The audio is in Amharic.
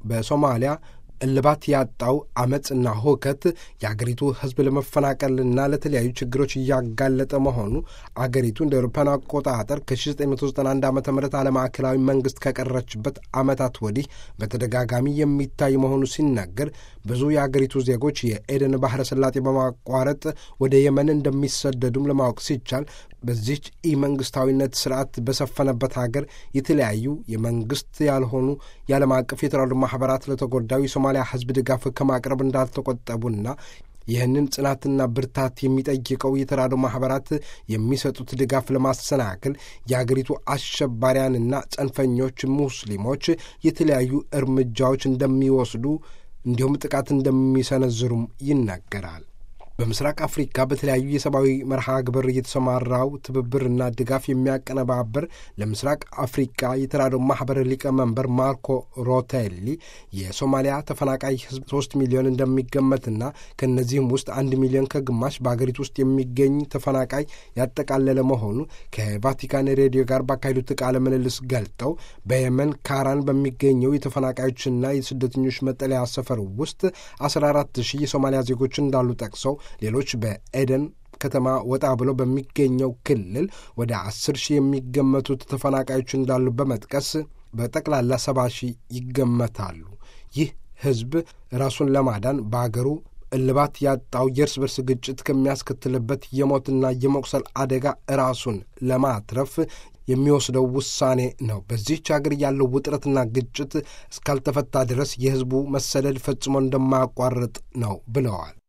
በሶማሊያ እልባት ያጣው አመፅና ሁከት የአገሪቱ ሕዝብ ለመፈናቀልና ለተለያዩ ችግሮች እያጋለጠ መሆኑ አገሪቱ እንደ አውሮፓውያን አቆጣጠር ከ1991 ዓ ም አለማዕከላዊ መንግስት ከቀረችበት ዓመታት ወዲህ በተደጋጋሚ የሚታይ መሆኑ ሲነገር ብዙ የአገሪቱ ዜጎች የኤደን ባህረ ሰላጤ በማቋረጥ ወደ የመን እንደሚሰደዱም ለማወቅ ሲቻል በዚች ኢ መንግስታዊነት ስርዓት በሰፈነበት ሀገር የተለያዩ የመንግስት ያልሆኑ የዓለም አቀፍ የተራድኦ ማህበራት ለተጎዳዩ የሶማሊያ ህዝብ ድጋፍ ከማቅረብ እንዳልተቆጠቡና ይህንን ጽናትና ብርታት የሚጠይቀው የተራድኦ ማህበራት የሚሰጡት ድጋፍ ለማሰናከል የአገሪቱ አሸባሪያንና ጸንፈኞች ሙስሊሞች የተለያዩ እርምጃዎች እንደሚወስዱ እንዲሁም ጥቃት እንደሚሰነዝሩም ይናገራል። በምስራቅ አፍሪካ በተለያዩ የሰብአዊ መርሃ ግብር የተሰማራው ትብብርና ድጋፍ የሚያቀነባብር ለምስራቅ አፍሪካ የተራድኦ ማህበር ሊቀመንበር ማርኮ ሮቴሊ የሶማሊያ ተፈናቃይ ህዝብ ሶስት ሚሊዮን እንደሚገመትና ከእነዚህም ውስጥ አንድ ሚሊዮን ከግማሽ በአገሪቱ ውስጥ የሚገኝ ተፈናቃይ ያጠቃለለ መሆኑ ከቫቲካን ሬዲዮ ጋር ባካሄዱት ቃለ ምልልስ ገልጠው በየመን ካራን በሚገኘው የተፈናቃዮችና የስደተኞች መጠለያ ሰፈር ውስጥ አስራ አራት ሺህ የሶማሊያ ዜጎች እንዳሉ ጠቅሰው ሌሎች በኤደን ከተማ ወጣ ብሎ በሚገኘው ክልል ወደ አስር ሺህ የሚገመቱት ተፈናቃዮች እንዳሉ በመጥቀስ በጠቅላላ ሰባ ሺህ ይገመታሉ። ይህ ህዝብ ራሱን ለማዳን በአገሩ እልባት ያጣው የእርስ በርስ ግጭት ከሚያስከትልበት የሞትና የመቁሰል አደጋ ራሱን ለማትረፍ የሚወስደው ውሳኔ ነው። በዚህች አገር ያለው ውጥረትና ግጭት እስካልተፈታ ድረስ የህዝቡ መሰደድ ፈጽሞ እንደማያቋርጥ ነው ብለዋል።